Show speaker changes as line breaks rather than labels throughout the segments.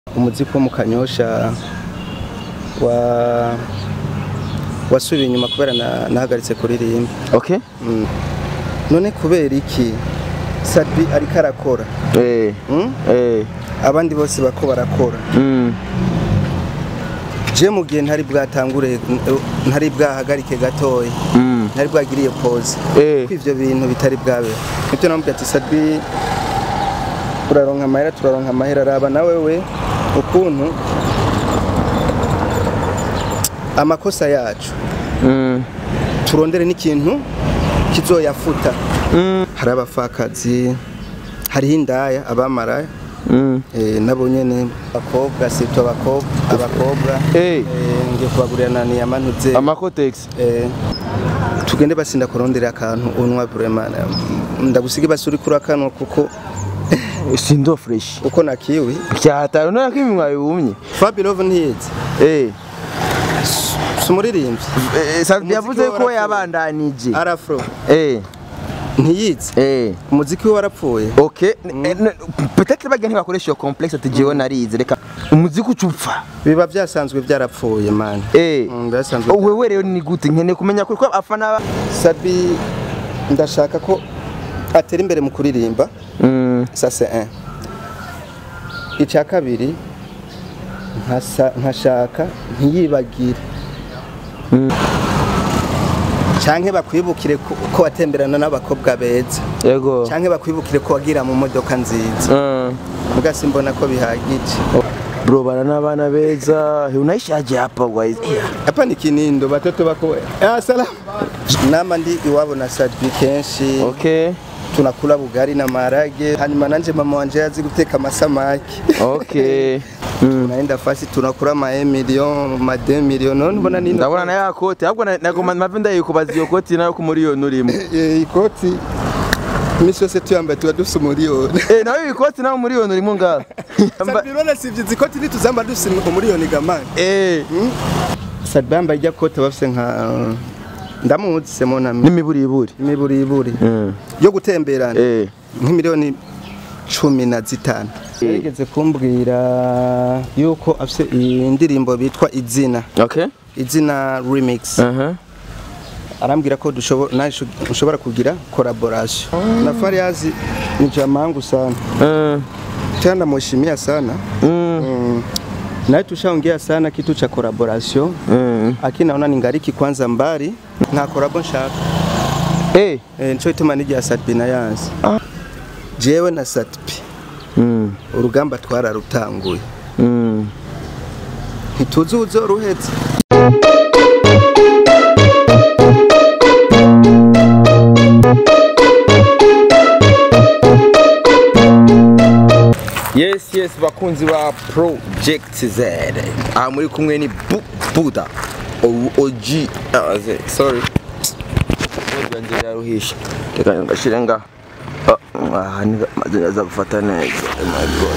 umuziki wo mu kanyosha wa wasubiye inyuma kubera na- nahagaritse kuririmba
okay
Mm. none kubera iki Sadbi ariko arakora
eh
Mm?
eh
abandi bose bako barakora
mm
je mu gihe ntari bwatangure ntari bwahagarike gatoya
mm
ntari bwagiriye pause
eh
ko ivyo bintu bitari bwabe nibyo namubwira ati Sadbi turaronka amahera turaronka amahera raba nawe we ukuntu amakosa yacu
mm
turondere n'ikintu kizoyafuta
mm
hari abapfakazi hariho indaya abamaraya
mm
eh, nabo nyene abakobwa sito abakobwa abakobwa
eh
eh, ngiye kubagurira na niyama ntuze
amakotex
eh, tugende basinda kurondera akantu unwa vraiment ndagusige basuri kuri akano kuko
sindo fresh
uko nakiwi
cyataro none ko iminwa yumye
Fabio ntiyizi
eh
si umuririmbyi
Eh, Sadbi
Umuziki
yavuze
we
ko
warapfuye.
yabandanije
arafro
eh
ntiyizi
eh
umuziki we warapfuye
Okay, eh, ne- peut-être bagira ntibakoresha iyo complexe ati jewe narize reka umuziki ucupfa
biba byasanzwe byarapfuye man
eh
Mm, byasanzwe
wewe rero ni gute nkeneye kumenya ko afana ba-
Sabi ndashaka ko atera imbere mu kuririmba
mm
ça c'est un icya kabiri nkasa- nkashaka ntiyibagire canke bakwibukire ko ko watemberana n'abakobwa beza
yego
canke bakwibukire ko wagira mu modoka nziza
Mm.
muga simbona ko bihagije
bro bana n'abana beza he unaishaje hapa guys
hapa ni kinindo batoto bako ah salamu nama ndi iwabo na Sadbi kenshi
okay
tunakula bugari na marage hanyuma nanje mama wanje yazi guteka amasamaki
okay Mm.
tunaenda fasi tunakula ma 1 million ma 2 million none mbona nino
ndabona na ya kote ahubwo na- nagoma mpamvu ndayikubaza iyo koti nayo ku miliyoni urimo
Eh, ikoti imisi yose tuyambaye tuba dufise umuriyoni
eh nawe iyi koti nayo miliyoni urimo ngaho
sabirone sivyo izi koti nituzamba dufise umuriyoni gamani
eh
Sadbi yambaye ijya kote bafise nka ndamuzi semonami
n'imiburiburi
imiburiburi
Mm.
yo gutemberana
eh
nk'imiliyoni cumi na zitanu yarigeze kumbwira yuko afise iyi ndirimbo bitwa izina
okay
izina remix
aha
arambwira ko dushobora nawe ushobora kugira collaboration na Fariazi ni jamangu sana
Mm.
tena namuheshimia sana
Mm.
mm. naye tushaongea sana kitu cha collaboration
Mm.
lakini naona ningariki kwanza mbali nta collabo nshaka
eh
e, nico ituma n'igihe Sadbi na yansi
Ah.
jewe na Sadbi
Mm.
urugamba twararutanguye
Mm.
ntituzi uzoruhetse
yes yes bakunzi ba project z aha muri kumwe ni Bu- buda O- og ah, ze- sorry yanjye yaruhisha reka ngashire nga Ah, aha ni amazina aza gufata neza Oh my God.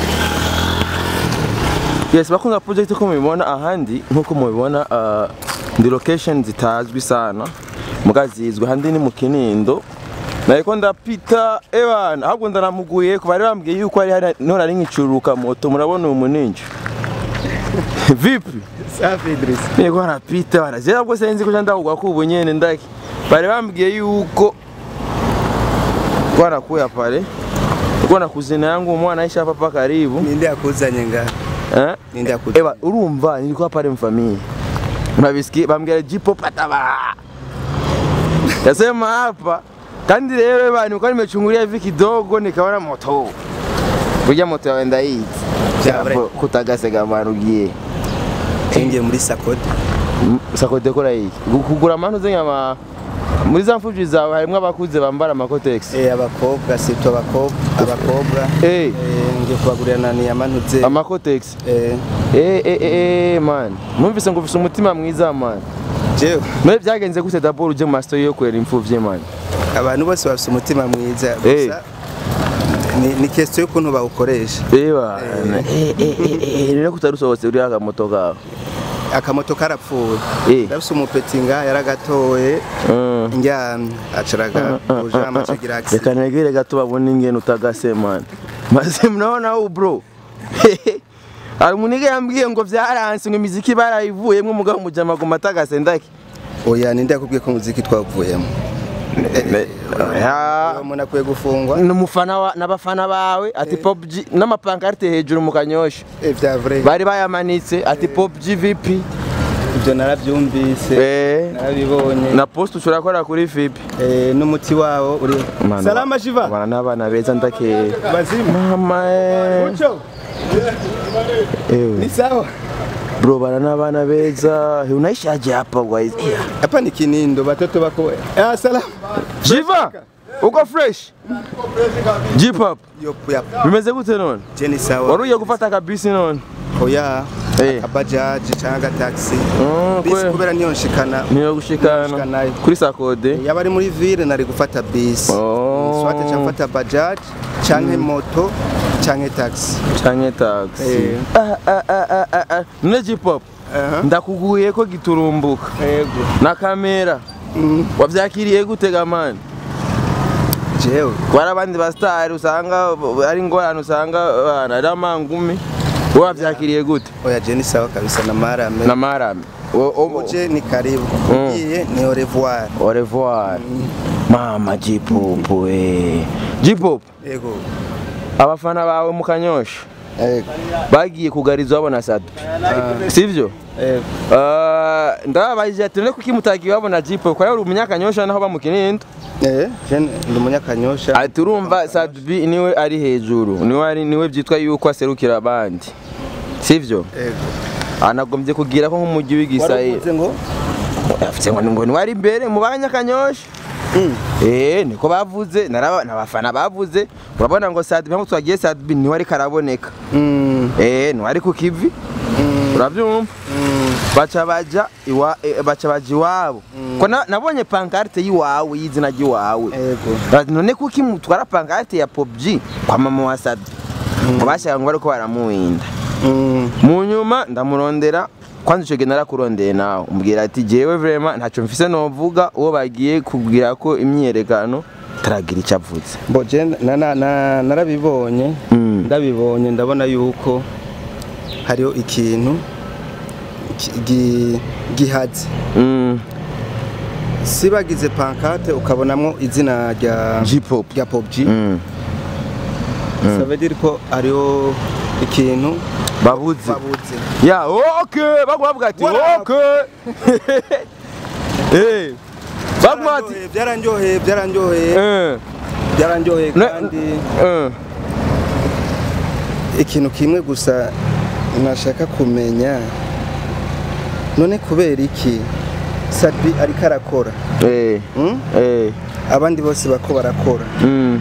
yes bakunzi ba project ko mubibona ahandi nkuko mubibona ah, ndi location zitazwi sana muga zizwi ahandi ni mu kinindo nariko ndapita ebana ahubwo ndanamuguye ku bari bambwiye yuko ari hari none ari nkicururuka moto murabona uyu muninja vipi
safi Idris
niko arapita bana je nabwo senzi ko ndahugwa ko ubu nyene ndaki bari bambwiye yuko kwanakuya pale uko na kuzina yangu umwana aisha papa karibu
ninde yakuzanye nga
eh
ninde yakuzanye
Eba urumva nilikuwa pale mfamii. Unavisikia bambia jipo pataba. Yasema hapa kandi rero eba nilikuwa nimechungulia hivi kidogo nikaona moto. Kuja moto yaenda hii.
Jabre.
Japo kutagase gamano ugiye.
tengiye muri sakode
Sakode kora hii. Kugura manu zenyama muri za mfuji zawe harimo abakuze bambara amakotex.
eh abakobwa sito abakobwa abakobwa
Eh,
eh ngiye kubagurira na niyama ntuze
amakotex.
eh
Eh eh eh eh man. Numvise ngo ufise umutima mwiza man.
jewe
Mwe byagenze gute d'abord uje mu mastory yo kwera imfuvye man.
abantu bose bafite umutima mwiza
Eh.
gusa ni, ni question y'ukuntu bawukoresha
Ewa, eh eh eh eh rero kutarusohotse uri akamoto kawe.
akamoto karapfuye
Eh.
ndafise umupeti nga yaragatoye
Mm.
ndyamye acaraga uja amacagira accident
Reka negere gato babone ingene utagase man. Maze mnaona huu bro. hari umuniga yambwiye ngo vyaranse ngo imiziki barayivuyemwo mugabo mujama guma atagase ndaki
oya ninde yakubwiye ko umuziki twavuyemo
Ya,
uwo muntu akwiye gufungwa
n'umufana wa n'abafana bawe ati pop G n'amapankarte hejuru mu kanyosha
Eh, vya vrai
bari bayamanitse ati pop G VP
ibyo narabyumvise
eh
narabibonye
na post ushobora gukora kuri VP
Eh, n'umuti wawo uri salama shiva
bana n'abana beza ndakeye
bazima
mama eh
Mucho,
ewe
ni sawa
bro bana n'abana beza He, unaishaje hapa guys
hapa ni kinindo batoto bako ah salama
Jiva uko fresh J-pop
yo ya
bimeze gute none
jeni sawa
waruye gufata kabisi none
oya
Eh.
akabajaji cyangwa taxi
Mm,
bisi
kwe.
kubera niyo nshikana
niyo gushikana
Gushikanayo.
kuri sakode
yaba ari muri ville nari gufata bisi
Oh.
swate cyangwa mfata bajaji cyangwa moto cyangwa taxi
canke taxi
Eh.
Ah, ah, ah, ah, ah, ah. none J-pop
Aha.
ndakuguye ko giturumbuka
yego
na kamera wavyakiriye gute gamani
jewe
kubara abandi basitari usanga ari ingorane usanga bana ari amangumi wowe wavyakiriye gute
oya jeni sawa kabisa na marame
na marame O- o-
uje ni karibu ugiye ni au revoir
au revoir mama J-pop we J-pop
yego
abafana bawe mu kanyosha
yego
bagiye kugarizwa babona sadpi sivyo
yego
Ah, ndababajije ati none kuki mutagiye babona J-pop kwa uri umunyakanyosha naho bamukinindo
eh jeni ndi umunyakanyosha
ati urumva sadbi niwe ari hejuru niwe ari niwe byitwa yuko aserukira abandi sivyo
yego
anagombye kugira ko nk'umujyi w'igisayira
waravuze ngo
afite ngo ngo niwe ari imbere mu banyakanyosha Eh, niko bavuze naraba nabafana bavuze urabona ngo Sadbi ntabwo twagiye Sadbi niwe ariko araboneka
mm
eh niwe ari ku kivi urabyumva baca baja iwa eh, baca baja iwabo ko na- nabonye pancarte y'iwawe y'izina ry'iwawe
yego
Ati, none kuki mutwara pancarte ya Pop G kwa mama wa Sadbi ngo bashaka ngo bariko baramuwinda
mm
mu nyuma ndamurondera kwanza ico gihe narakurondeye nawe umbwira ati jewe vraiment ntaco mfise novuga uwo bagiye kubwira ko imyiyerekano taragira ico avuze
bo je na- na- na- narabibonye
Mm.
ndabibonye ndabona yuko hariho ikintu ki- gi- gihaze
Mm,
si bagize pancarte ukabonamo izina rya
J-pop
rya Pop G
Mm,
ça veut dire ko hariho ikintu
babuze
babuze
ya okay bagwa bavuga ati
What up?
okay eh bagwa ati
Byaranryoheye, byaranryoheye byaranryoheye
eh
byaranryoheye
Ne-
kandi
eh
ikintu kimwe gusa nashaka kumenya none kubera iki Sadbi ariko arakora
eh
mm?
eh
abandi bose bako barakora
mm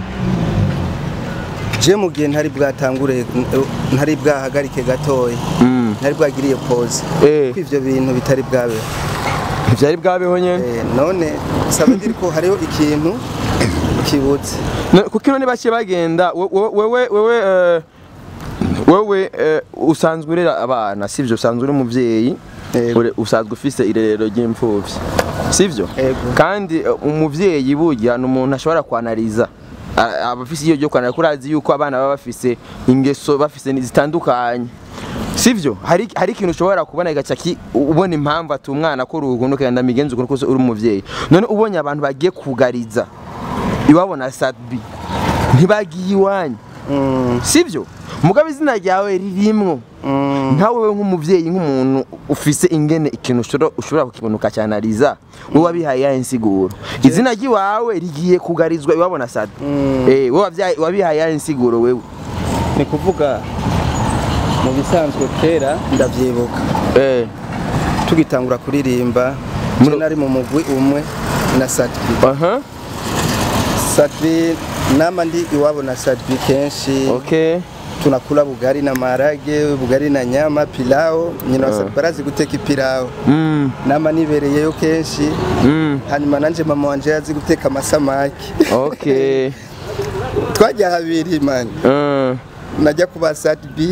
je mu gihe ntari bwatangure ntari bwahagarike gatoya
mm
ntari bwagiriye pause
eh
ko ivyo bintu bitari bwabe
vyari bwabeho nyene
Eh, none saba ndiri ko hariho ikintu kibuze
No, kuko none bake bagenda we- we- wewe wewe eh, wewe eh, usanzwe urera abana sivyo usanzwe uri umuvyeyi
Yego.
ure- usanzwe ufise irerero ry'imfuvyi sivyo
Yego.
kandi eh, umuvyeyi burya ni umuntu ashobora kwanariza A- aba afise iyo ryo kwanariza kurazi yuko abana baba bafise ingeso bafise ni- zitandukanye sivyo hari hari ikintu ushobora kubona igaca ki ubona impamvu ati umwana ko urukundo kandi migenzo ukuntu kose uri umuvyeyi none ubonye abantu bagiye kugariza iwabo na sadbi ntibagiye iwanyu
Mm,
sivyo mugabo izina ryawe ririmwo
mm,
nkawe we nk'umuvyeyi nk'umuntu ufise ingene ikintu ushobora- ushobora kukibona ukacyanariza wowe wabihaye ya insiguro izina ry'iwawe rigiye kugarizwa iwabo na sadbi
Mm.
eh wowe wavyaye- wabihaye ya insiguro wewe
ni kuvuga mu bisanzwe kera ndavyibuka
eh
tugitangura kuririmba
Muno-
je nari mu mugwi umwe na Sadbi
aha
Sadbi nama ndi iwabo na Sadbi kenshi
okay
tunakula bugari na marage bugari na nyama pilao nyina wa Sadbi barazi guteka ipilao
mm
nama nibereyeyo kenshi
mm
hanyuma nanje mama wanje yazi guteka amasamaki
okay
twajya habiri man
uh,
najya kuba Sadbi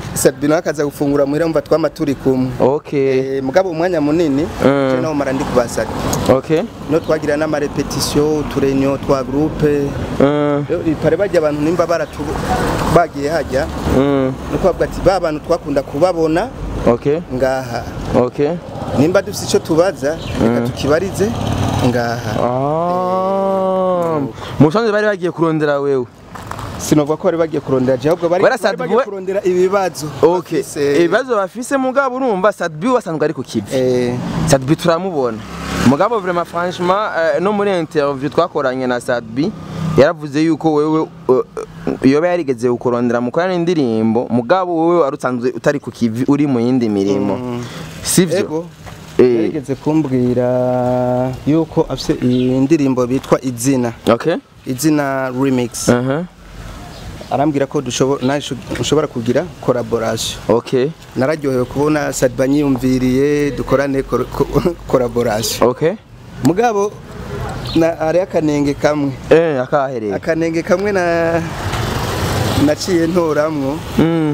Sadbi nawe akaza gufungura muhira mva twama turi kumwe
okay
Eh, mugabo umwanya munini
Mm.
je nawo mara ndi kuba Sadbi
okay
no twagira n'amarepetisiyo uturenyo twa groupe
Mm,
Rero ipare bajya abantu nimba baratu bagiye hajya
mm,
nuko bavuga ati ba bantu twakunda kubabona
okay
ngaha
okay
nimba dufite icyo tubaza reka tukibarize ngaha
Ah, musanze bari bagiye kurondera wewe
sinovuga ko bari bagiye kurondera je ahubwo bari
Bara
bari
Sadbi
bagiye
we-
kurondera ibibazo
okay
bafise.
ibibazo bafise mugabo urumva Sadbi wasanzwe ari ku kivi
Eh,
Sadbi turamubona mugabo vraiment franchement euh, no muri interview twakoranye na Sadbi yaravuze yuko wewe uh, yoba yarigeze ukurondera mukorana indirimbo mugabo wewe wari usanzwe utari ku kivi uri mu yindi mirimo sivyo
ego
eh
yarigeze kumbwira yuko afise indirimbo bitwa izina
okay
izina remix
uh
arambwira ko dushobora naje ushobora kugira collaboration
okay
nararyohewe kubona Sadba nyiyumviriye dukorane cor- co- collaboration
okay
mugabo na ari akanenge kamwe
eh akahereye
akanenge kamwe na naciye ntoramwo
mm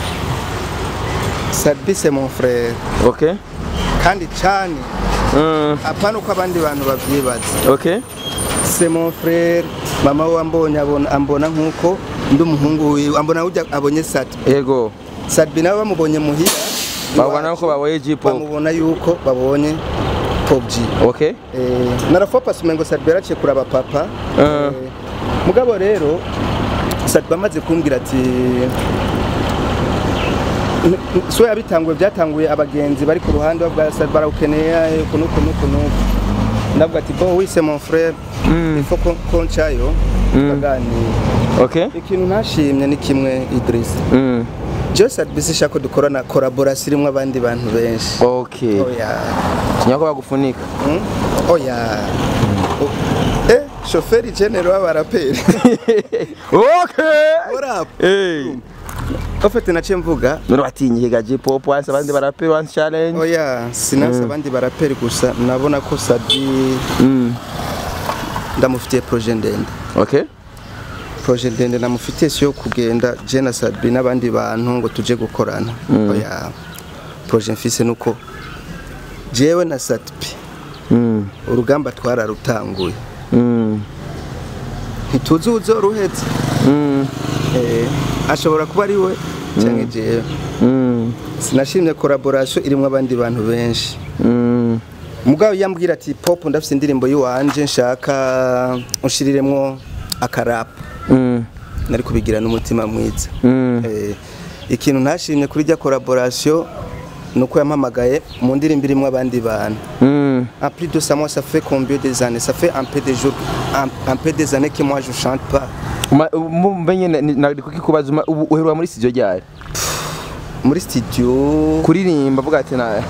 Sadbi c'est mon frère
okay
kandi cyane
mm
apana uko abandi bantu babyibaza
okay
c'est mon frère mama we ambonye abona ambona nkuko ndi umuhungu wiwe ambona ujya abonye Sadbi
ego
Sadbi nabo bamubonye muhira
babona ko baboye J-pop
bamubona yuko babonye Pop G
okay
Eh, narafopa sumengo Sadbi yaraciye kuraba papa
Ah.
Eh, mugabo rero Sadbi amaze kumbwira ati N- n- so yabitanguye byatanguye abagenzi bari ku ruhande bavuga Sadbi barawukeneye uku n'uku n'uku n'uku ndavuga ati bo wise mon frère
Mm.
il faut qu'on qu'on cayo tukaganira
okay
ikintu ntashimye ni kimwe Idris
mm
Joe Sadbi sishaka ko dukorana collaboration irimo abandi bantu benshi
okay
oya
kinyako bagufunika
Hmm? oya O- eh shoferi general w'abaraperi
okay
what up
eh
ofete naciye mvuga
none watinyiga J-pop wanse abandi baraperi wanse challenge
oya sinasa abandi baraperi gusa nabona ko Sadbi
mm
ndamufitiye projet ndende
okay
projet ndende namufitiye si yo kugenda je na Sadbi n'abandi bantu ngo tuje gukorana oya projet mfise nuko jewe na Sadbi
mm
urugamba twararutanguye
mm
ntituzi uzoruhetse
mm
eh ashobora kuba ari we cyangwa jewe
mm
sinashimye collaboration irimo abandi bantu benshi
mm
mugabo yambwira ati pop ndafite indirimbo yiwanje nshaka unshiriremwo akarapu
mm
nari kubigira n'umutima mwiza
mm
Eh, ikintu ntashimye kuri rya collaboration nuko yampamagaye mu ndirimbo irimo abandi bantu
mm
en plus de ça moi ça fait combien des années ça fait un peu de jours un, un peu des années que moi je chante pas
mbenye nari kukikubaza uma- ubu uheruka muri studio ryari
muri studio
kuririmba avuga ati na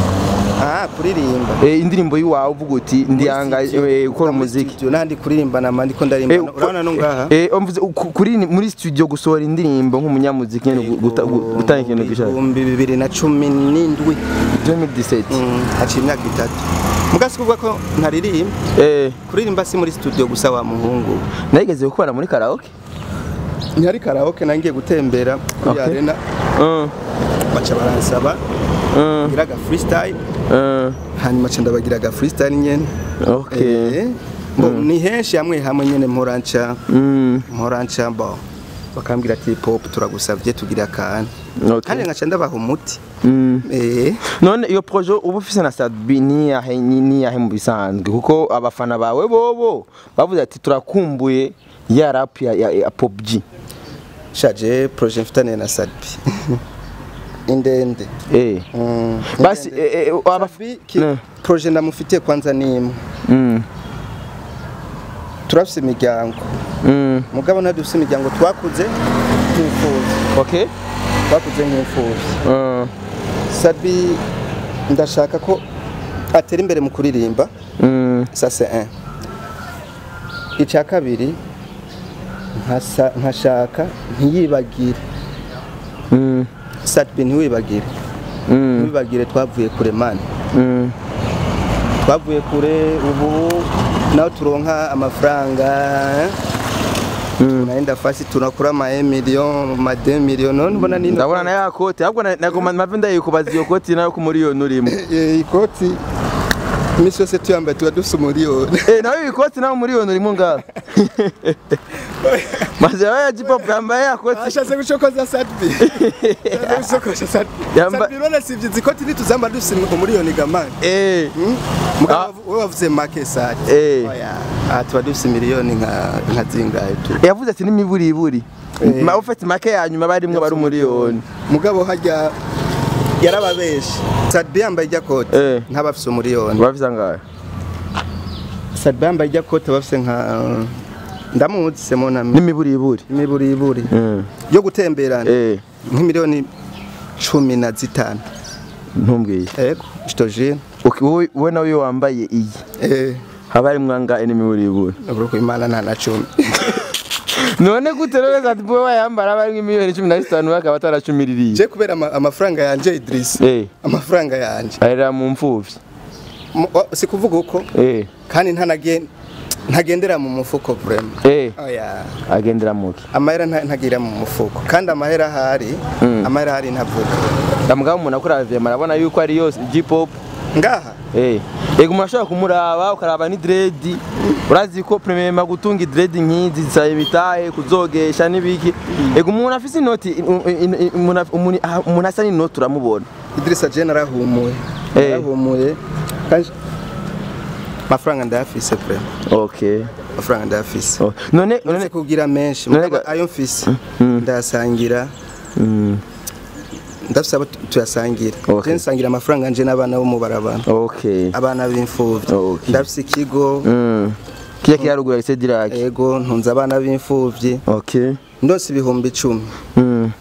ah kuririmba
eh, indirimbo yiwawe uvuga uti ndiyanga eh, gukora umuziki
nandi kuririmba nama ndiko ndarimba
Eh,
urabona no ngaha
eh, umvuze ku- kuri muri studio gusohora indirimbo nk'umunyamuziki nyene gu- guta- gu- gutanga ikintu gishaka
ibihumbi bibiri na cumi n'indwi
2017
Mm, haciye imyaka itatu mugasi kuvuga ko ntaririmba
eh
kuririmba si muri studio gusa wa muhungu
nageze gukora muri karaoke
ntihari karaoke nangiye gutembera kuri
Okay.
arena
uh,
baca baransaba
uh,
ngira aga freestyle
uh,
hanyuma ca ndabagira aga freestyle nyene
okay
Eh, bo, ni henshi hamwe hamwe nyene mporanca
mm,
mporanca bo bakambwira ati pop turagusavye tugira akantu kandi
okay
ngaca ndabaha umuti
mm.
eh
none iyo projet uba ufise na Sadbi niyahe ni- niyahe mu bisanzwe kuko abafana bawe bobo bavuze ati turakumbuye ya rap ya, ya, ya Pop G
shaje projet mfitaniye na Sadbi indende
eh
Mm,
basi
indende.
eh, eh, aba
Sadbi ki
Ne.
projet ndamufitiye kwanza ni imwe
mm,
turafise imiryango
mm,
mugabo ntabwo dufise imiryango twakuze nk'imfuvyi
okay
twakuze nk'imfuvyi
uh,
Sadbi ndashaka ko atera imbere mu kuririmba
mm,
ça c'est un icya kabiri nkasa- nkashaka ntiyibagire
mm,
Sadbi ntiwibagire
mm,
ntiwibagire twavuye kure mani
mm,
twavuye kure ubu naho turonka amafaranga eh? tunaenda fasi tunakura ma 1 million ma 2 million none mbona nino
ndabona na ya koti ahubwo na- nagoma mpamvu ndayikubaza iyo koti nayo ku miliyoni urimo
Eh, ikoti imisi yose tuyambaye tuba dusa umuriyoni
Eh, nawe iyi koti nawe miliyoni urimo ngaho maze yawe ya jipopu yambaye ya koti
ashatse gucokoza sadbi ashatse gucokoza sadbi
Yamba-
sadbi none sivye izi koti nituzamba dusa umuriyoni gamani
Eh,
mugabo wowe wavuze make sadi
eh.
oya aha tuba dufise miliyoni nka nka zingahe tu
yavuze ati n'imiburiburi
Eh.
ma ufite make ya nyuma barimwo bari umuriyoni
mugabo harya yarababeshe sadbi yambaye ijya kote
Eh.
ntabafise umuriyoni
bafise angahe
sadbi yambaye ijya kote bafise nka ndamuzi semonami
n'imiburiburi
imiburiburi
Mm.
yo gutemberana
Eh,
nk'imiliyoni cumi na zitanu
ntumbwiye
ego jitojine
Uki- wowe wowe nawe iyo wambaye iyi
eh
haba harimwo angahe n'imiburiburi
uruko imana nta na cumi
none gute rero ati bowe wayambara aba arimwo miliyoni cumi na zitanu akaba ataracumiriye
je kubera ama- amafaranga yanje Idris
Eh,
amafaranga yanje
arera mu mfuvyi
Mu- o- si kuvuga uko
Eh,
kandi ntanagen ntagendera mu mufuko vraiment
eh,
oya
agendera muki
amahera nta- ntagira mu mufuko kandi amahera ahari amahera ahari ntavuga
ndamugabo umuntu akuravye marabona yuko ari yose J-pop
ngaha
Eh, ego umuntu ashobora kumuraba ukaraba ni dread urazi ko premierement gutunga dread nk'izi zisaba imitahe kuzogesha n'ibiki ego umuntu afise inoti u- in- in- umuntu af- umuntu ah, umuntu asa n'inoti uramubona
Idrissa je narahumuye
Eh.
narahumuye kandi amafaranga ndayafise vraiment
okay
amafaranga ndayafise
Oh, none
none
none
kugira menshi
None
mugabo
ga-
ayo mfise ndayasangira
Mm,
ndafise abo tu- tuyasangira
Okay.
je nsangira amafaranga nje n'abana bo mu barabana
okay
abana b'imfuvyi
Okay.
ndafise ikigo
Mm. kiya kiyaruguru ya Cedric
ego ntunze abana b'imfuvyi
okay
ndose ibihumbi icumi
Mm.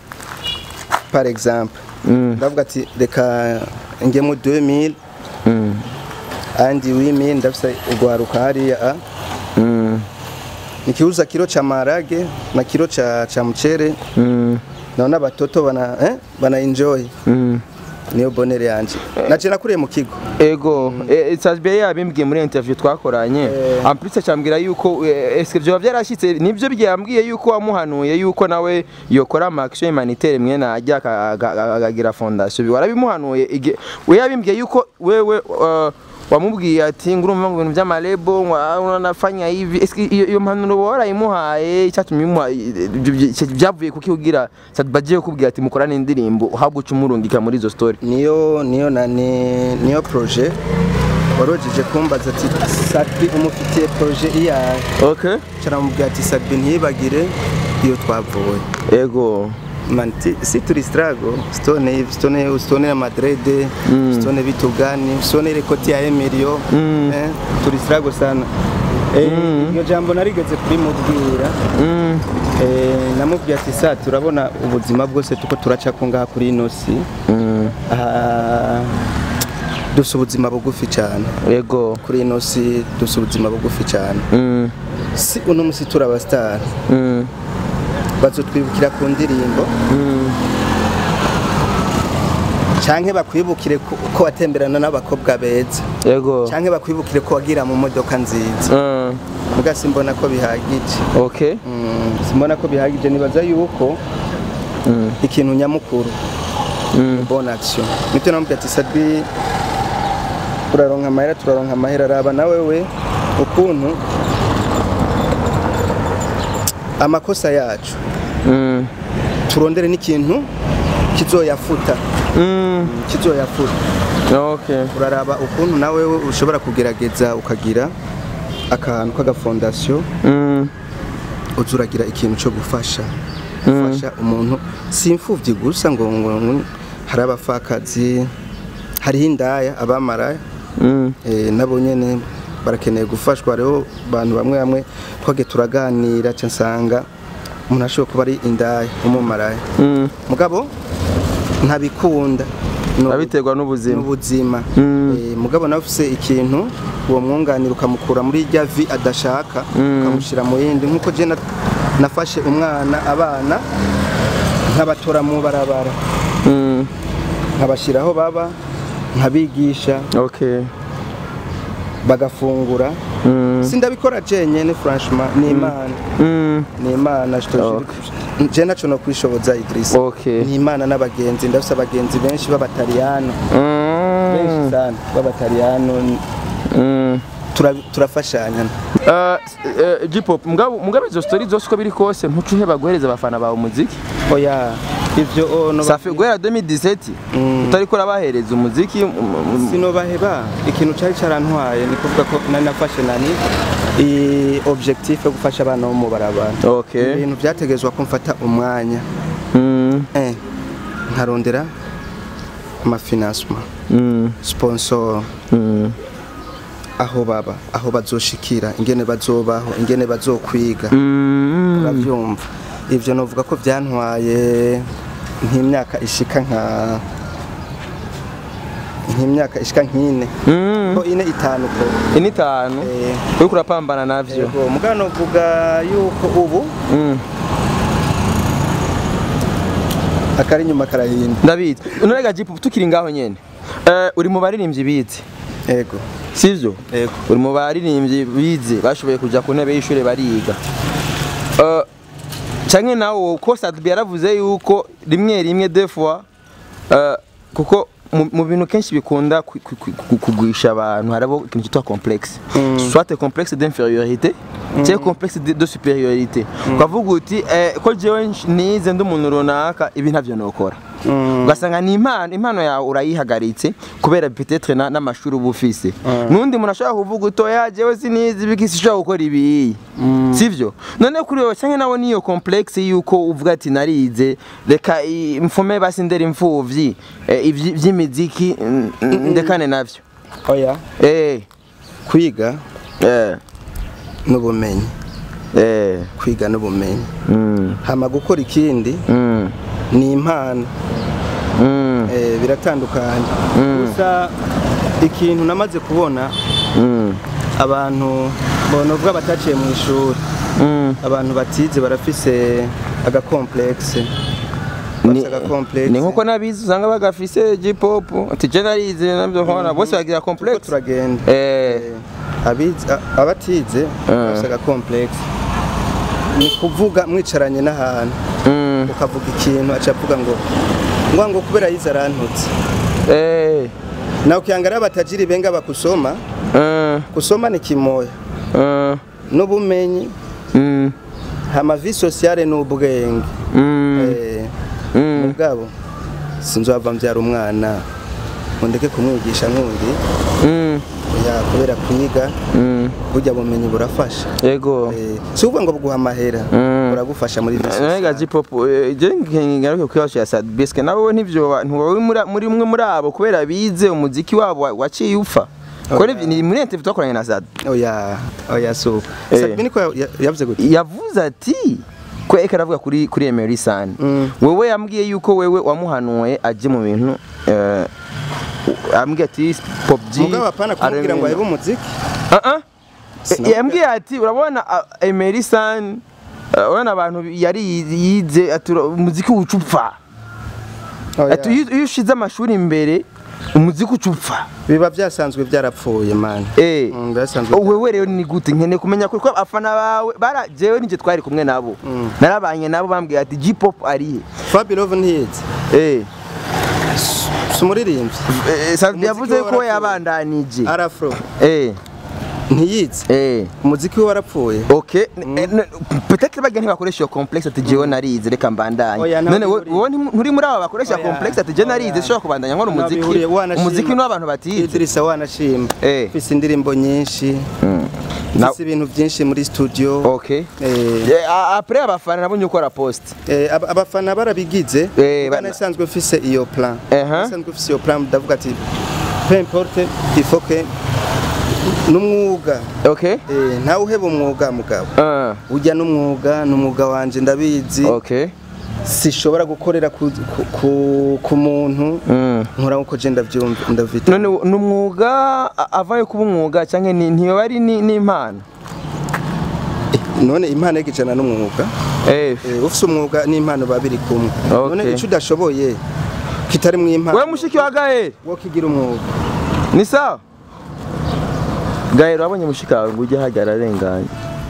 par exemple
Mm.
ndavuga ati reka ngemo 2000
Mm.
andi 8000 ndafise ugwaruka hariya a
Mm.
nikiuza kilo cha marage na kilo cha cha mchere
Mm.
naona batoto bana eh, bana enjoy
Mm.
niyo bonere yanje naje nakuriye mu kigo
ego sasbe yabimbwiye muri interview twakoranye ampulise cyambwira yuko eh, eske byoba byarashyitse nibyo byambwiye yuko wamuhanuye yuko nawe yokora ama action humanitaire mwene ajya aka- aga- akagira fondation Bi- warabimuhanuye ige- we yabimbwiye yuko wewe uh, wamubwiye ati ngurumva ngo ibintu by'amarebo ngo ah, unafanya hivi eske iyo iyo mpanuro warayimuhaye icyatumye imuha ibyo byi- byavuye kuki ugira bagiye kukubwira ati mukorane indirimbo uhabwa uca umurungika muri izo story
niyo niyo nani niyo projet warojeje kumbaza ati Sadbi umufitiye projet iyahe
okay
caramubwira ati Sadbi ntibagire iyo twavuye
ego
man ti- si turi strago stone stone stone ya Madrid stone bitugani stone ile koti ya Emilio
Mm.
eh turi strago sana eh iyo jambo narigeze kuri mubwira
Mm.
eh namubwiye ati sa turabona ubuzima bwose tuko turaca ko ngaha kuri ino si
Mm.
Ah, dufite ubuzima bugufi cyane
Ego.
kuri ino si dufite ubuzima bugufi cyane
Mm.
si uno musi turi abasitari
Mm.
bazotwibukira ku ndirimbo
Mm.
canke bakwibukire ko ko watemberana n'abakobwa beza
Ego.
canke bakwibukire ko wagira mu modoka nziza
Mm.
muga simbona ko bihagije
Okay.
Mm, simbona ko bihagije nibaza yuko
Mm.
ikintu nyamukuru
Mm.
bonne action nibyo namubwiye ati sabi turaronka amahera turaronka amahera raba nawe we ukuntu amakosa yacu
Mm.
turondere n'ikintu kizoyafuta
Mm.
kizoyafuta
Okay.
uraraba ukuntu nawe we ushobora kugerageza ukagira akantu k'agafondasiyo
Mm.
uza uragira ikintu cyo gufasha gufasha umuntu si imfubyi gusa ngo ngo ngo hari abapfakazi hariho indaya abamaraya
Mm.
eh, nabo nyene barakeneye gufashwa rero abantu bamwe bamwe twage turaganira ca nsanga umuntu ashobora kuba ari indaya umumaraya
Mm.
mugabo ntabikunda No-
Abiterwa n'ubuzima.
n'ubuzima
Mm.
Eh, mugabo nawe ufise ikintu uwo mwunganira ukamukura muri rya vi adashaka
Mm.
ukamushyira mu yindi nk'uko je na- nafashe umwana abana nkabatora mu barabara
Mm.
nkabashyira aho baba nkabigisha
Okay.
bagafungura sindabikora jenyene franchement ni imana
Mm.
ni imana je naco no kwishoboza Idrissa
Okay.
ni imana n'abagenzi ndafise abagenzi benshi b'abataliyano benshi
Mm.
sana b'abataliyano
Mm.
tura- turafashanya
Uh, uh, J-pop mugabo mugabo izo story zose uko biri kose ntucu uheba guhereza abafana bawe umuziki
oya ivyo oh, no
safi guhera 2017 utariko urabahereza umuziki um, um,
sinobaheba ikintu cari carantwaye ni kuvuga ko nari nafashe nani i objectif yo gufasha abana bo mu barabara
okay
ibintu vyategezwa ko mfata umwanya
mm.
eh, nkarondera amafinansema
Mm.
sponsor
Mm.
aho baba aho bazoshikira ingene bazobaho ingene bazokwiga
Mm.
uravyumva ivyo novuga ko vyantwaye nk'imyaka ishika nka nk'imyaka ishika nk'ine
Mm.
ko ine itanu ko
ini itanu
Eh.
uriko urapambana navyo
yego mugabo novuga yuko ubu
Mm.
akari inyuma karahinda
ndabizi nonega J-pop tukiri ngaho nyene Eh, uri mu baririmbyi bize
yego
sivyo
yego
uri mu baririmbyi bize bashoboye kuja ku ntebe y'ishure bariga Eh, canke nawe ko Sadbi yaravuze yuko rimwe rimwe deux fois eh, kuko mu- mu bintu kenshi bikunda ku- ku- ku- kugwisha abantu harabo ikintu cyitwa complexe soit complexe d'infériorité cyangwa complexe de de supériorité ukavuga uti eh, ko jewe nsh- nize ndi umuntu runaka ibi ntavyo nokora ugasanga ni impano impano yawe urayihagaritse kubera peut-être na- n'amashuri uba ufise n'undi muntu ashobora kuvuga utoya jewe sinizi ibiki sishobora gukora ibi sivyo none kuri wowe cyangwa nawe niyo complexe yuko uvuga ati narize reka i- mfume basi ndera imfuvyi eh, ivyi- vy'imiziki mm, mm, ndekane navyo
oya
eh
kwiga
eh
n'ubumenyi
eh
kwiga n'ubumenyi
mm
hama gukora ikindi
mm
ni impano
mm
eh, biratandukanye gusa ikintu namaze kubona
mm
abantu bona uvuga bataciye mu ishuri
mm
abantu batize barafise agakomplexe
ni
bafise agakomplexe
ni nkuko nabizi usanga bagafise J-pop ati je narize navyo nkora bose bagira
Turiko
complexe
turagenda
eh
abize a- abatize bafise agakomplexe ni kuvuga mwicaranye n'ahantu
mm
ukavuga ikintu aca avuga ngo ngo ngo kubera yize arantutse
eh
na ukiangalia batajiri benga bakusoma
eh
kusoma ni kimoya
eh
n'ubumenyi
mm
hama vie sociale n'ubwenge
mm
eh,
mm
mugabo sinzova mbyara umwana ngo ndeke kumwigisha nkundi
mm
ya kubera kwiga
mm
burya bumenyi burafasha
yego
eh, si ukuvuga ngo buguha amahera
Mm.
buragufasha muri vie
Nega
sociale
J-pop eh, je ngaruke kwibaza ya Sadbisk nawe ntivyo ntiwowe muri muri umwe muri abo kubera bize umuziki wabo wa- waciye upfa Kore ni muri interview twakoranye na Sad
oya oya so
Eh.
Sabine niko ya- yavuze gute
yavuze ati ko eka aravuga kuri kuri Emery San
Mm.
wewe yambwiye yuko wewe wamuhanuye aje mu bintu eh, ambwiye ati Pop G
mugabo apana kumubwira ngo
aremera-
ayibe umuziki
Ah ah.
Sinabwira-
yambwiye ati urabona ah, Emery San ah, urabona abantu yari yize ati ura- umuziki ucupfa
Oya.
ati iyo iyo ushize amashuri imbere umuziki ucupfa
biba byasanzwe byarapfuye man
eh
Mm, byasanzwe
wewe rero ni gute nkeneye kumenya kuri ko abafana bawe bara jewe nije twari kumwe nabo narabanye nabo bambwiye ati J-pop arihe
Fabi Love ntiyize
eh
si umuririmbyi
Eh, Sadbi
Umuziki
yavuze
we
ko
warapfuye.
yabandanije
arafro
eh
ntiyize
eh
umuziki we warapfuye
Okay, eh, n- peut-être bagira ntibakoresha iyo complexe ati jewe narize reka mbandanye.
Oya, ntabwo
None wo-
bihuriye.
wowe nti- nturi muri abo bakoresha
Oya,
complexe ati je narize
oya.
sishobora kubandanya nkora umuziki.
Ntabihuriye, wanashima.
Umuziki ni w'abantu batize.
Idrissa wanashima
Eh.
mfise indirimbo nyinshi
Na-
mfise ibintu byinshi muri studio
Okay.
Eh,
Eh, a- Après abafana nabonye ukora post.
eh, ab- abafana barabigize
Eh,
bana
bana-
isanzwe mfise iyo plan
Aha.
isanzwe mfise iyo plan ndavuga ati peu importe il faut que n'umwuga
Okay?
eh, ntawe uheba umwuga mugabo
Uh,
ujya n'umwuga n'umwuga wanje ndabizi
okay.
sishobora gukorera ku, ku, ku, ku muntu
Mm.
nkora nkuko je ndavyumva ndavita
None ni umwuga a- avaye kuba umwuga cyangwa ni ntiyo ari ni ni impano.
none impano y'igijana n'umwuga
Eh.
Eh, ufise umwuga n'impano babiri kumwe
Okay.
none ico udashoboye kitari mu impano
Wewe mushiki wa Gael,
wo kigira umwuga
ni sawa? gahero wabonye mushikawe ngo ujye hajya ararenganye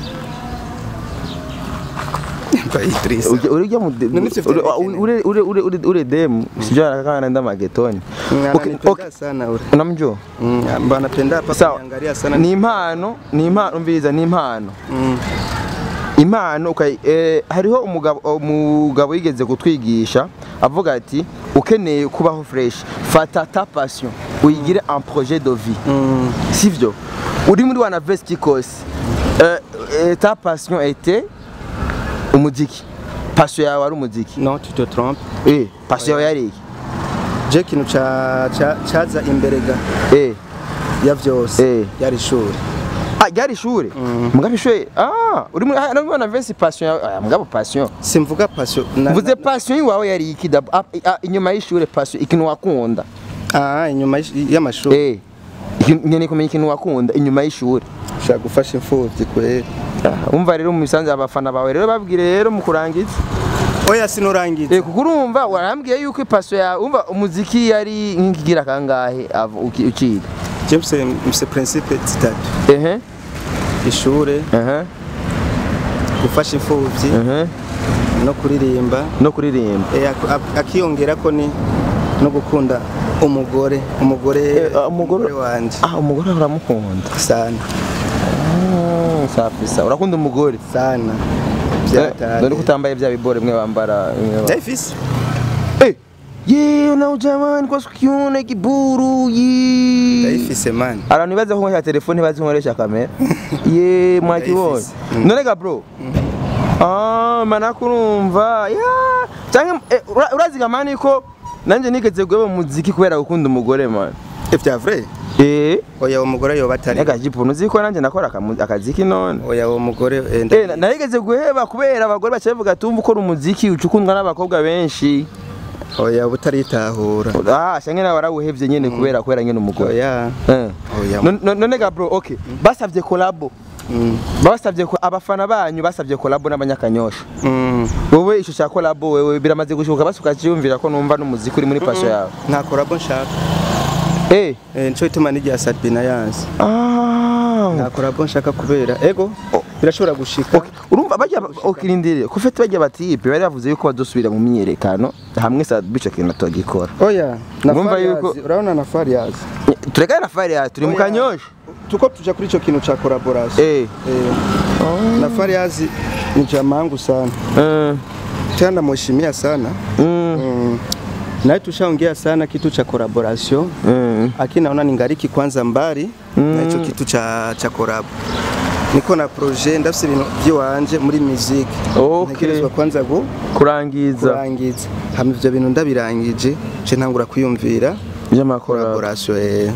Mba Idrissa
Ujya- urujya mu de-
None ivyo
ure-
vyerekene.
ure- ure- ure- ure- ure demu sijui anakakana nda magetoni
Mm,
Okay,
ananipenda
okay.
sana ule
unamjua
Mm, mba anapenda hapa
sawa
kuniangalia sana
ni impano ni impano umviriza ni impano
Mm.
impano ukayi- eh, hariho umugabo umugabo yigeze kutwigisha avuga ati ukeneye kubaho fresh fata ta passion uyigire un projet de vie
Mm.
sivyo uri muri wana vesti kose eh, eh, ta passion était umuziki passion yawe ari umuziki
non tu te trompes
eh passion yawe yari iki
je ikintu ca- ca- caza imbere ga
eh
ya vyose
Eh.
yari ishuri
ah ryari ishure mugabo ishure ah uri muri ah, wana vesti passion yawe ah, mugabo passion
simvuga passion na-
mvuze
na-
passion yiwawe yari iki dabo ah, ah, inyuma y'ishure passion ikintu wakunda
ah inyuma y'ish- y'amashuri
eh ikintu- nkeneye kumenya ikintu wakunda inyuma y'ishure
ushaka gufasha imfuvyi kwera
Ah, umva rero mu misanzu abafana bawe rero babwire rero mu kurangiza
oya sinurangiza
Eh kuko urumva warambwiye yuko ipaso yawe umva umuziki yari nk'ikigira kangahe ava- uki- ukiga
je mfise mfise principe zitatu
ehe
ishure
ehe
gufasha imfuvyi
ehe
no kuririmba
no kuririmba
Eh, ak- ak- akiyongerako ni no gukunda umugore umugore
Eh, ah, umugore-
wanje
ah umugore uramukunda
sana
Mm, safi sawa urakunda umugore
sana
Eh, none ko utambaye bya bibore mwe bambara mwe ba-
ndayifise
Eh, ye na jamani kwa sikione kiburu ye
ndayifise mani
abantu bibaza ko nkoresha telefone bazi nkoresha kamera ye mwakibonye
Ndayifise. Mm.
none ga bro ah mana kurumva ya cyangwa eh, ura- urazi gamani ko nanje nigeze guheba mu muziki kubera gukunda umugore man
ivya vrai
eh
oya uwo mugore yoba atari
ega jipo nuzi ko nanje nakora akamu- akaziki none
oya uwo mugore eh,
Eh,
nda-
na- narigeze guheba kubera abagore baca bavuga tumva ukora umuziki ucukundwa n'abakobwa benshi
oya uba utaritahura
ah shange nawe warawuhevye nyene kubera kubera nyene umugore
oya
Eh.
oya
None- none none ga bro okay basavye collabo
Mm.
basavye ko abafana banyu basavye collabo n'abanyakanyosha
Mm.
wowe ico cya collabo wewe biramaze gushoboka basi ukaciyumvira ko numva n'umuziki uri muri passion yawe
nta korabo nshaka
eh
Eh, nico gituma n'irya Sabina yanze
ah
nta korabo nshaka kubera ego birashobora gushika
Okay, urumva bajya okirindire ko fete bajya batipe bari bavuze yuko badosubira mu myiyerekano hamwe sa bico kintu tugikora
oya na
Urumva
Fariyazi,
yuko-
urabona na Fariyazi
turekane na fire yawe turi mu
Oya.
kanyosha
tuko tuja kuri ico kintu ca collaboration
eh
Eh, na Fariyazi ni jamangu sana
eh
tena namheshimia sana
mm
mm. naye tushaongea sana kitu cha collaboration
mm
lakini naona ningariki kwanza mbali na hicho kitu cha cha collab niko na projet ndafise ibintu by'iwanje muri music
Okay.
ntegerezwa kwanza gu
kurangiza
kurangiza hama ivyo bintu ndabirangije je ntangura kwiyumvira
by'amakora
collaboration eh.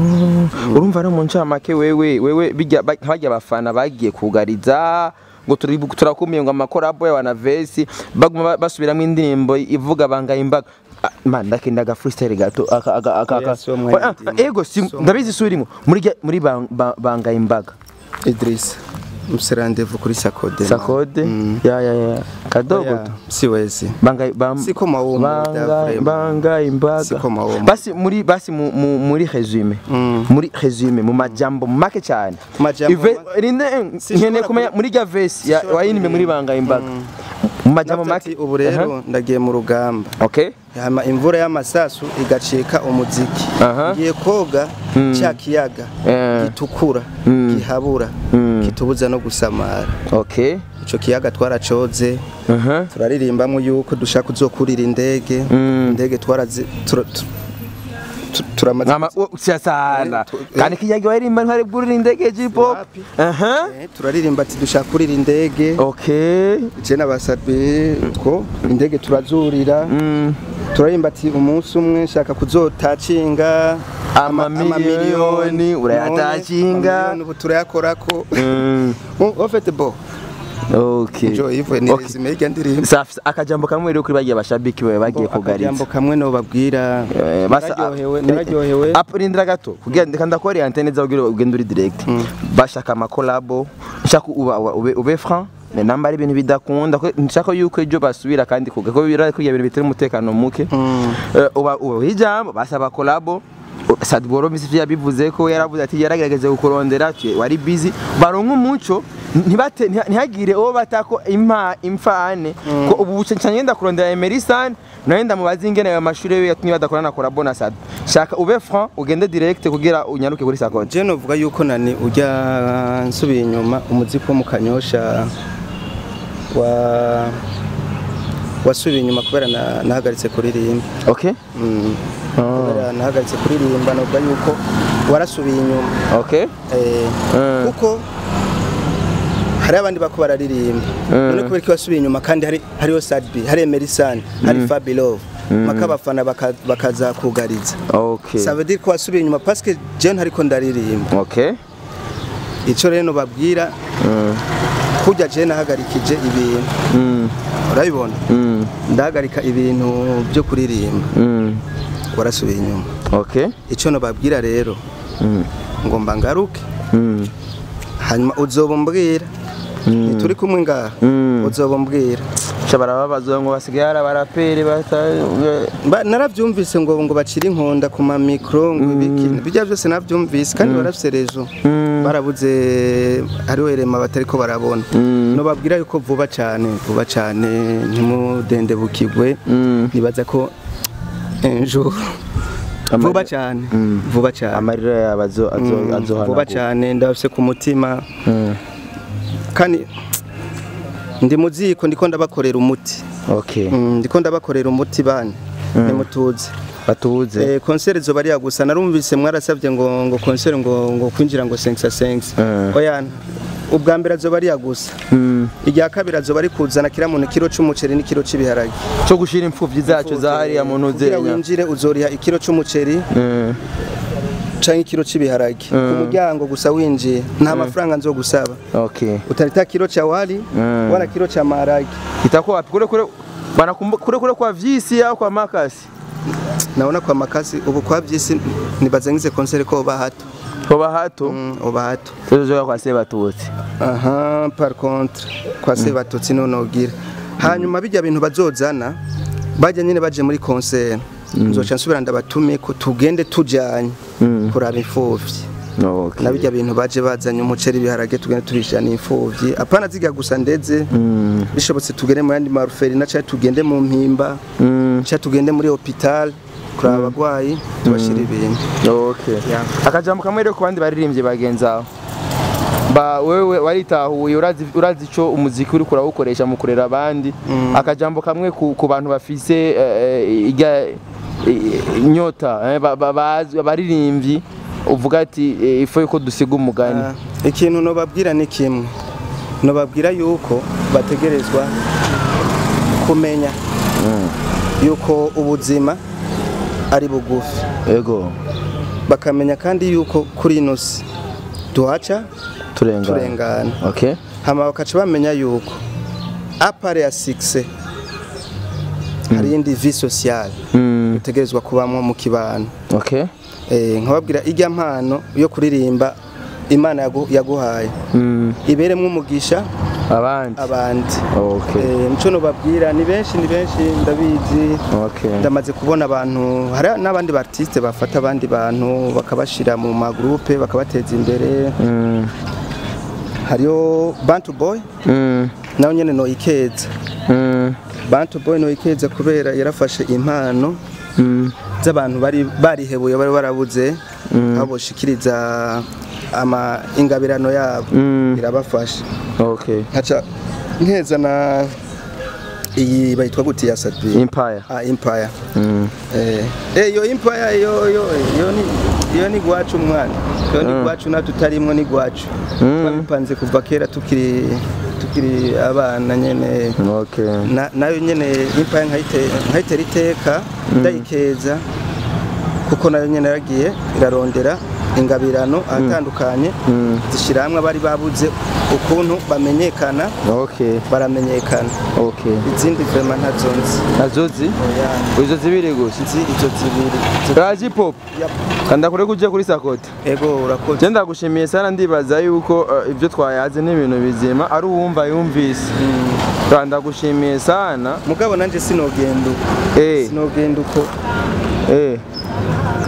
urumva ari mu ncamake wewe wewe bijya ba- bajya abafana bagiye kugariza ngo turi turakumiye ngo amakorabo ya wana vesi baguma ba- basubiramo indirimbo ivuga bangaye imbaga Ah, man ndakenda aga freestyle gato aka aka aka
Oya,
aka
si wo mwanya
Ah,
ndimo.
ego si
Si wo
ndabizi surimo muri rya- muri bang- ba- bangaye imbaga
Idris mfise rendez-vous kuri Sakode
sakode
Mm.
ya ya ya kadogo
Oya,
tu
siwezi
bangaye bam
Siko mawomo,
bangaye
vraiment.
bangaye imbaga
Siko mawomo.
basi muri basi mu, mu, muri resume
Mm.
muri resume mu majambo make cyane
Majambo
Ive-
make?
rinde
Sinshobora
nkeneye kumenya
kuri-
muri rya vesi ya
sinshobora
wayinime muri
kuririmba.
bangaye imbaga mu majambo
Navuze
make
ati, ubu rero ndagiye mu rugamba
Aha. okay
hama imvura y'amasasu igacika umuziki
Aha.
ngiye koga cya kiyaga
Eh.
gitukura
Mm.
gihabura
Mm.
kitubuza no gusamara
okay
ico kiyaga twaracoze
aha
turaririmbamo yuko dushaka kuzokurira indege
Mm.
indege twarazi tura- tu- tu- turamaze
Mama usia sana
Eh, tu- eh.
kandi kijagi wayirimba ntwari bwurira indege J-pop
Wapi?
aha
Eh, turaririmba ati dushaka kurira indege
okay
je n'abasabe ko indege turazurira
mm.
turaririmba ati umunsi umwe nshaka kuzotacinga ama-
Amamiliyoni, urayatacinga.
amamiliyoni ubu turayakorako
mm.
ofete bo
okay
jo ivo ni
Okay.
resume y'irya ndirimbo
safi akajambo kamwe rero kuri bagiye bashabiki bawe bagiye
akajambo
kugariza
kamwe no babwira
Eh, basa-
nararyohewe
ni-
nararyohewe
Apo rindira gato kugira ndeka ndakora antenne za ugira ugenda uri direct bashaka amakolabo nshaka uba uba- ube ube franc ne namba ari ibintu bidakunda ko nshaka yuko ejo basubira kandi kuga ko bira kuri ibintu bitera umutekano muke
Mm.
Eh, uba uba ijambo basaba kolabo Sadboro Misifi yabivuze ko yaravuze ati yaragerageze kukurondera twe wari busy baronka umuco ntibate ntiha- ntihagire uwo batako impa imfane ko ubu buce cyane ngenda kurondera Emerson nawe ndamubaza ingene ayo mashuri yo yatumye badakorana na Collabo na Sad shaka ube franc ugende direct kugira unyaruke kuri Sakote
je novuga yuko nani ujya nsubiye inyuma umuziki wo mu kanyosha wa wasubiye inyuma kubera na- nahagaritse kuririmba
okay
Mm. kubera nahagaritse kuririmba novuga yuko warasubiye inyuma
okay
Eh,
Mm.
kuko hari abandi bako bararirimba
Mm.
none kubera ko wasubiye inyuma kandi hari hariho Sadbi hari Emerson hari Fabilove maka abafana baka- bakazakugariza
okay
ça veut dire ko wasubiye inyuma parce que je ntariko ndaririmba
okay
ico rero nobabwira
Mm.
kurya je nahagarikije ibintu
Mm.
urabibona
Mm.
ndahagarika ibintu byo kuririmba
Mm.
warasubiye inyuma
okay
ico nobabwira rero
Mm.
ngomba ngaruke
Mm.
hanyuma uzoba umbwira ntituri kumwe ngaha
Mm.
uzoba umbwira
Sha barababazwa ngo basigaye ari abaraperi bata
Ba- naravyumvise ngo ngo bacira inkonda ku ma micro ngo ibiki bijya byose navyumvise kandi barafise rejo barabuze hariho erema batariko barabona nobabwira yuko vuba cane vuba cane ntimudendebukirwe
Mm.
nibaza ko ejo
Amari-
vuba cane vuba cane
amarira yabo azo azo
Mm,
azohana
vuba cane ndabafise ku mutima
Mm.
kandi ndi muziko ndiko ndabakorera umuti
okay
Mm, ndiko ndabakorera umuti bane nimutuze
batubuze
Eh, konseri zoba ari gusa narumvise mwarasabye ngo ngo konseri ngo ngo kwinjira ngo 5 5
Mm.
oya ubwa mbere azoba ari gusa
Mm.
irya kabiri azoba ari kuzana kiramuntu kiro c'umuceri n'ikiro c'ibiharage
cyo gushira impfuvyi zacu za hariya mu
kugira
ntuzenya
winjire uzoriha ikiro c'umuceri
Mm.
canke ikiro c'ibiharage ku muryango gusa winjiye nta mafaranga nzogusaba
okay
utarita kiro cha wali
Mm.
wala kiro cha maharage
itakuwa wapi kule kule banakumbuka kule kule kwa vyisi au kwa makasi
naona kwa makasi ubu kwa vyisi nibazangize konseri ko oba hato
hoba hato
Mm, oba hato
tuzoja kwa seba tuti
aha par contre kwa se batutsi nonogira hanyuma bijya bintu bazozana bajya nyine baje muri concert nzoca nsubira ndabatume ko tugende tujanye kuraba imfuvyi
okay
na bijya bintu baje bazanye umuceri ibiharage tugende turishana imfuvyi apana ziga gusa ndeze
Mm.
bishobotse tugende mu yandi maruferi na cyangwa tugende mu mpimba
Mm.
cyangwa tugende muri hopital kuraba abagwayi tubashira ibintu
okay akajambo kamwe rero ku bandi baririmbyi bagenzi aho ba wewe waritahuye urazi urazi ico umuziki uri kurawukoresha mu kurera abandi akajambo kamwe ku, ku bantu bafise eh, eh, irya eh, inyota eh, ba- ba- bazi- abaririmbyi uvuga ati eh, ifo yuko dusiga umugani
Ah, ikintu nobabwira ni kimwe nobabwira yuko bategerezwa kumenya yuko ubuzima ari bugufi
ego
bakamenya kandi yuko kuri ino si tuhaca
turengana
turengana
okay
hama bakaca bamenya yuko apare ya sikise hari iyindi vi sociale
mm.
utegerezwa kubamwo mu kibano
okay
Eh, nkababwira ijya mpano yo kuririmba imana yagu- yaguhaye
mm.
iberemwo umugisha
abandi
abandi
okay
Eh, nico nobabwira ni benshi ni benshi ndabizi
okay
ndamaze kubona abantu hari n'abandi bartiste bafata abandi bantu bakabashira mu magroupe bakabateza imbere
mm.
hariyo Bantu Boy
Mm.
nawe nyene noyikeza
Mm.
Bantu Boy noyikeza kubera yarafashe impano
Mm.
z'abantu bari barihebuye bari barabuze aho boshikiriza ama ingabirano yabo
Mm.
irabafasha
okay
nkaca nkeza na iyi bayitwa gute ya Sadbi
empire
ah Empire
mm.
Eh, eh, yo impaya yo yo yo ni yo ni gwacu mwana yo ni gwacu na tutarimwo ni gwacu twabipanze kuva kera tukiri tukiri abana nyene
okay
na nayo nyene impaya nkayite nkayitera iteka ndayikeza kuko nayo nyene yaragiye irarondera ingabirano ahatandukanye zishira hamwe abari babuze ukuntu bamenyekana
okay
baramenyekana
okay
izindi vrema ntazo nzi
nazozi
Oya,
izo zibiri gusa
nzi izo zibiri
raji pop
Yap.
kanda kure kujya kuri sakota
ego urakoze
je ndagushimiye sana ndibaza yuko eh, ibyo twayaze n'ibintu bizima ari uwumva yumvise Kandi ndagushimiye sana
mugabo nanje sinogenda uko
eh
sinogenda uko
eh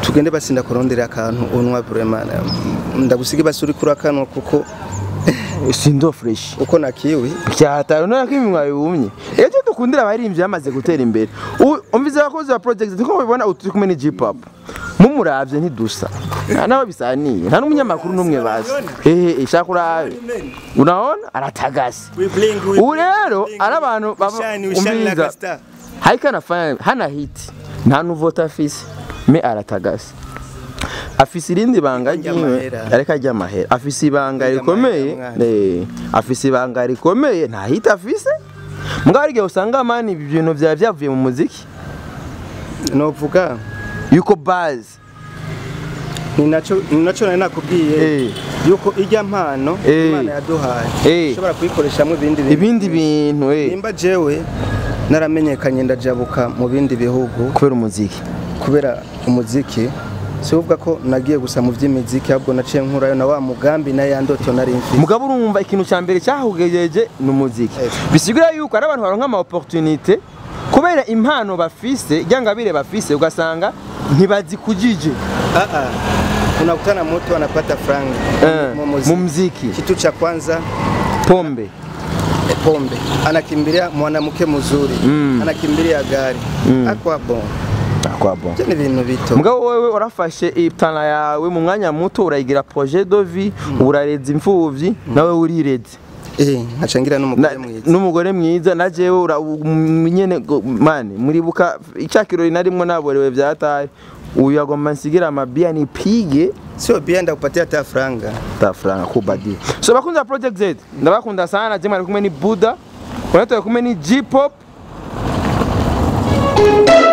tugende basinda kurondera akantu unwa vraiment ndagusige basuri kuri akanwa kuko
sindo fresh
uko nakiwi
byataye none ko iminwa yumye ejo dukundira abaririmbyi bamaze gutera imbere U- umvize abakozi ba project niko mubibona utu turi kumwe ni G-pop mumuravye ntidusa nta nawe bisaniye nta n'umunyamakuru n'umwe bazi ehe ishaka urabe unaona aratagase ubu rero ari abantu baba- umviriza haiko anafanya hana hiti nta nuvota afise me aratagase afise irindi banga
Arya
ryiwe
amahera.
ariko ajya amahera afise ibanga
Arya
rikomeye
amahera,
eh, afise ibanga rikomeye nta hiti afise mbwa hari igihe usanga mani ibi bintu byaba byavuye mu muziki
novuga
yuko bazi
ni naco ni naco nari nakubwiye
Eh.
yuko ijya mpano
Eh.
imana yaduhaye
Eh.
ushobora kuyikoreshamwo ibindi bintu
ibindi bintu eh,
nimba jewe naramenyekanye ndajabuka mu bindi bihugu
kubera umuziki
kubera umuziki si uvuga ko nagiye gusa mu by'imiziki ahubwo naciye nkurayo na wa mugambi na ya ndoto nari mfite
mugabo urumva ikintu cya mbere cyahugejeje ni umuziki
Eh.
bisigura yuko ari abantu baronka ama opportunité kubera impano bafise ryangabire bafise ugasanga ntibazikujije
Ah, ah. unakutana mtu anapata franga
eh,
mu
mu
muziki
mziki
kitu cha kwanza
pombe
eh, pombe anakimbilia mwanamke mzuri
Mm.
anakimbilia gari
Mm.
akwa bon
kwa bon
Ibyo ni ibintu bito
mugabo wewe urafashe iptana yawe mu mwanya muto urayigira projet de vie urareza imfuvyi nawe urireze
eh nkacangira
Na-
n'umugore mwiza
n'umugore mwiza na jewe ura- um, nyene go- mani muribuka icyakirori narimwo naborewe vyataye uyu agomba nsigira amabia nipige
sio bia ndakupatia hata franga
tafranga kubadi so bakunzi ba project z ndabakunda sana jema ari kumwe ni buda unatoka kumwe ni g pop